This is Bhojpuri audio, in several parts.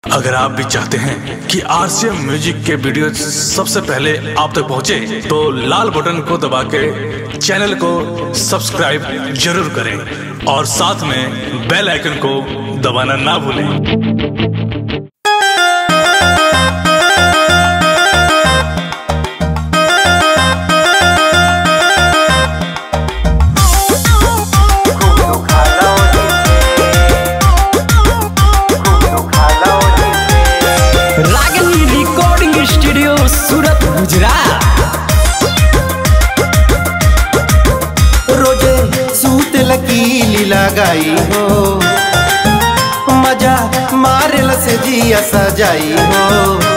अगर आप भी चाहते हैं कि आरसीएम म्यूजिक के वीडियो सबसे पहले आप तक पहुंचे, तो लाल बटन को दबा के चैनल को सब्सक्राइब जरूर करें और साथ में बेल आइकन को दबाना ना भूलें रागनी रिकॉर्डिंग स्टूडियो सूरत गुजरात रोजे सूत लकीली लगाई हो मजा मारे से जिया सजाई हो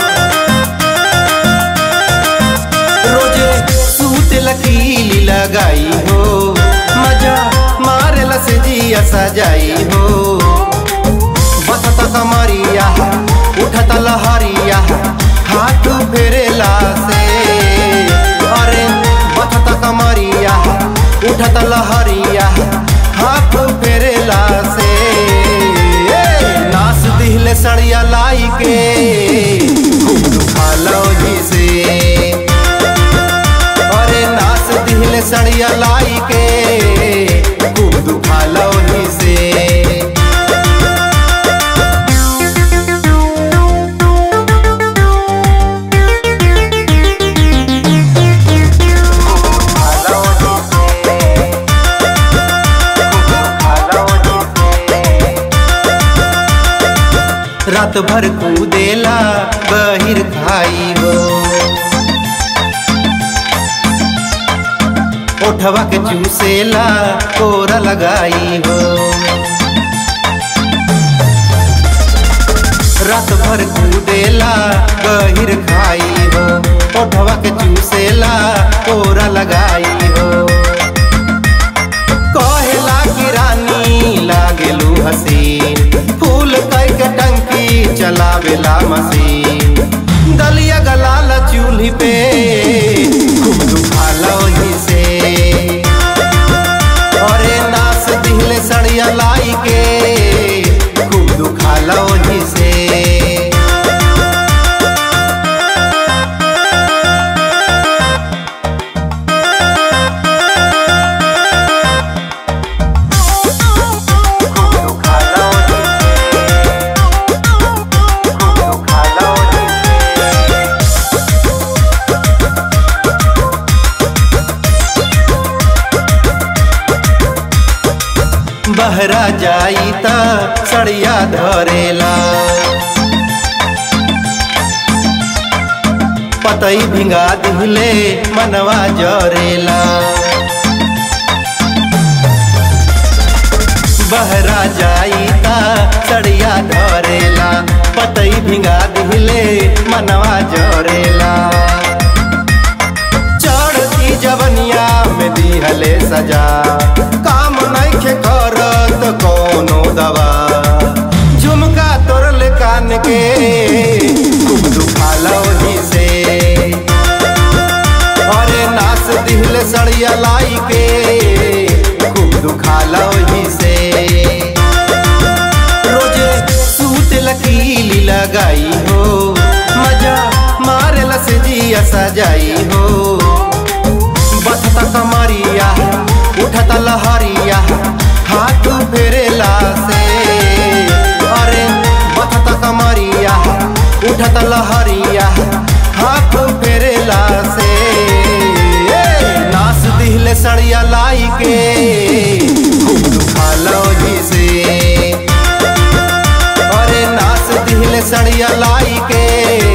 रोजे सूत लकीली लगाई हो मजा मारे से जिया सजाई हो बसत कमरिया उठत लहरिया हाथ फेरेला से अरे बसत कमरिया उठत लहरिया हाथ फेरेला से नास दिहले सड़िया लाई के खूब दुखालो जी से अरे नास दिहले सड़िया लाई के खूब दुखालो जी से रात भर कूदेला बहिर खाई हो ओठवा के चूसेला कोरा लगाई हो रात भर कूदेला बहिर खाई हो ओठवा के चूसेला कोरा लगाई हो कहेला की रानी लागेलू हसीन फूल कई के टंकी चलावेला मशीन दलिया गलाला चूल्ही पे खूब दुखाला वही से अरे नास दिहले सड़िया लाई के खूब दुखाला वही से बहरा जाई त सड़िया धरेला पतई भिंगा दिहले मनवा जरेला बहरा जाई त सड़िया धरेला पतई भिंगा दिहले मनवा जरेला चढ़ती जवनिया में दिहले सजा काम नइखे करत कोनो दवा झुमका तोरले कान के खूब दुखाला ओही से अरे नास दिहले सड़िया लाई के खूब दुखाला ओही से रोजे सूत लकीली लगाई हो मजा मारे से जिया सजाई हो बसता कमरिया उठता लहरिया हाथ फेरेला से अरे बसता कमरिया उठता लहरिया हाथ फेरेला से नास दिहले सड़िया लाई के खूब दुखालो जी से अरे नास दिहले सड़िया लाई के